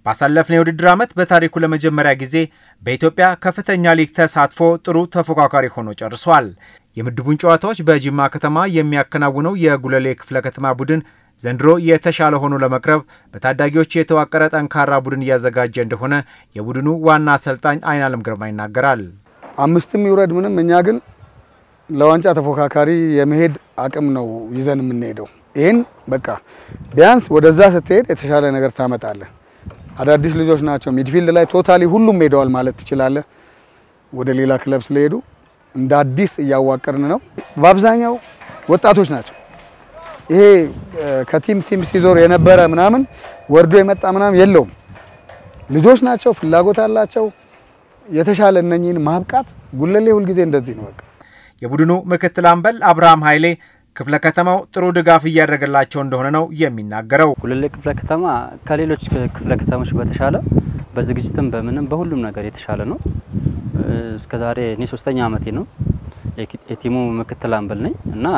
ባሳለፍነው የውድድር ዓመት በታሪኩ ለመጀመሪያ ጊዜ በኢትዮጵያ ከፍተኛ ሊግ ተሳትፎ ጥሩ ተፎካካሪ ሆኖ ጨርሷል። የምድቡን ጨዋታዎች በጂማ ከተማ የሚያከናውነው የጉለሌ ክፍለ ከተማ ቡድን ዘንድሮ የተሻለ ሆኖ ለመቅረብ በታዳጊዎች የተዋቀረ ጠንካራ ቡድን እያዘጋጀ እንደሆነ የቡድኑ ዋና አሰልጣኝ አይናለም ግርማ ይናገራል። አምስትም ይውረድ ምንም፣ እኛ ግን ለዋንጫ ተፎካካሪ የመሄድ አቅም ነው ይዘን የምንሄደው። ይህን በቃ ቢያንስ ወደዛ ስትሄድ የተሻለ ነገር ታመጣለህ። አዳዲስ ልጆች ናቸው። ሚድፊልድ ላይ ቶታሊ ሁሉም ሄደዋል ማለት ትችላለህ። ወደ ሌላ ክለብ ስለሄዱ እንደ አዲስ እያዋቀርን ነው። በአብዛኛው ወጣቶች ናቸው። ይሄ ከቲም ቲም ሲዞር የነበረ ምናምን ወርዶ የመጣ ምናምን የለውም። ልጆች ናቸው፣ ፍላጎት አላቸው። የተሻለ እነኚህን ማብቃት ጉለሌ ሁልጊዜ እንደዚህ ነው። በቃ የቡድኑ ምክትል አምበል አብርሃም ኃይሌ ክፍለ ከተማው ጥሩ ድጋፍ እያደረገላቸው እንደሆነ ነው የሚናገረው። ጉለሌ ክፍለ ከተማ ከሌሎች ክፍለ ከተሞች በተሻለ በዝግጅትም በምንም በሁሉም ነገር የተሻለ ነው። እስከዛሬ እኔ ሶስተኛ አመቴ ነው የቲሙ ምክትል አምበል ነኝ እና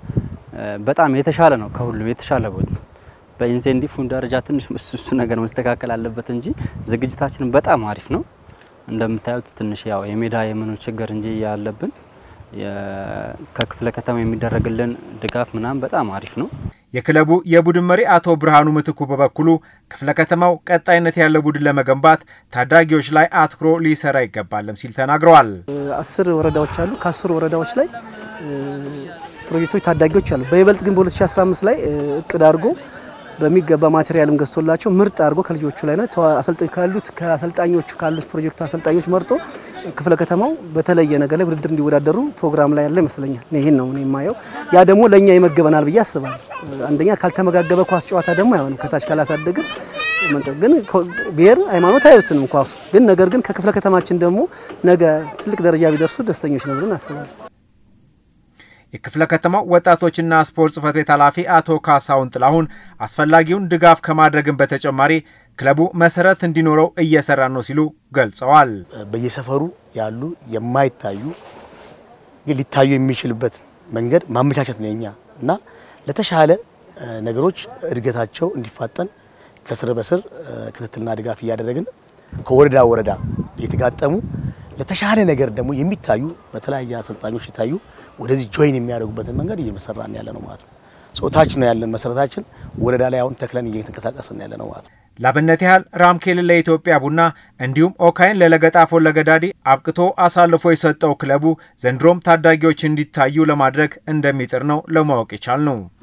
በጣም የተሻለ ነው። ከሁሉም የተሻለ ቡድን በኢንሴንቲቭ ደረጃ ትንሽ እሱ ነገር መስተካከል አለበት እንጂ ዝግጅታችን በጣም አሪፍ ነው። እንደምታዩት ትንሽ ያው የሜዳ የምኑ ችግር እንጂ ያለብን ከክፍለ ከተማ የሚደረግልን ድጋፍ ምናምን በጣም አሪፍ ነው። የክለቡ የቡድን መሪ አቶ ብርሃኑ ምትኩ በበኩሉ ክፍለ ከተማው ቀጣይነት ያለው ቡድን ለመገንባት ታዳጊዎች ላይ አትኩሮ ሊሰራ ይገባልም ሲል ተናግረዋል። አስር ወረዳዎች አሉ። ከአስሩ ወረዳዎች ላይ ፕሮጀክቶች ታዳጊዎች አሉ። በይበልጥ ግን በ2015 ላይ እቅድ አድርጎ በሚገባ ማቴሪያልም ገዝቶላቸው ምርጥ አድርጎ ከልጆቹ ላይ ነው አሰልጣኝ ካሉት ከአሰልጣኞቹ ካሉት ፕሮጀክቱ አሰልጣኞች መርጦ ክፍለ ከተማው በተለየ ነገር ላይ ውድድር እንዲወዳደሩ ፕሮግራም ላይ ያለ ይመስለኛል። ይህን ነው እኔ የማየው። ያ ደግሞ ለእኛ ይመገበናል ብዬ አስባለሁ። አንደኛ ካልተመጋገበ ኳስ ጨዋታ ደግሞ አይሆንም። ከታች ካላሳደግን ግን ብሔር ሃይማኖት አይወስንም ኳሱ ግን ነገር ግን ከክፍለ ከተማችን ደግሞ ነገ ትልቅ ደረጃ ቢደርሱ ደስተኞች ነው ብለን አስባለሁ። የክፍለ ከተማው ወጣቶችና ስፖርት ጽሕፈት ቤት ኃላፊ አቶ ካሳሁን ጥላሁን አስፈላጊውን ድጋፍ ከማድረግን በተጨማሪ ክለቡ መሰረት እንዲኖረው እየሰራ ነው ሲሉ ገልጸዋል። በየሰፈሩ ያሉ የማይታዩ ግን ሊታዩ የሚችልበት መንገድ ማመቻቸት ነው የኛ እና ለተሻለ ነገሮች እድገታቸው እንዲፋጠን ከስር በስር ክትትልና ድጋፍ እያደረግን ከወረዳ ወረዳ የተጋጠሙ ለተሻለ ነገር ደግሞ የሚታዩ በተለያየ አሰልጣኞች የታዩ ወደዚህ ጆይን የሚያደርጉበትን መንገድ እየመሰራን ያለ ነው ማለት ነው። ጾታች ነው ያለን መሰረታችን ወረዳ ላይ አሁን ተክለን እየተንቀሳቀስን ያለ ነው ማለት ነው። ላብነት ያህል ራምኬልን ለኢትዮጵያ ቡና እንዲሁም ኦካይን ለለገጣፎ ለገዳዲ አብቅቶ አሳልፎ የሰጠው ክለቡ ዘንድሮም ታዳጊዎች እንዲታዩ ለማድረግ እንደሚጥር ነው ለማወቅ የቻል ነው።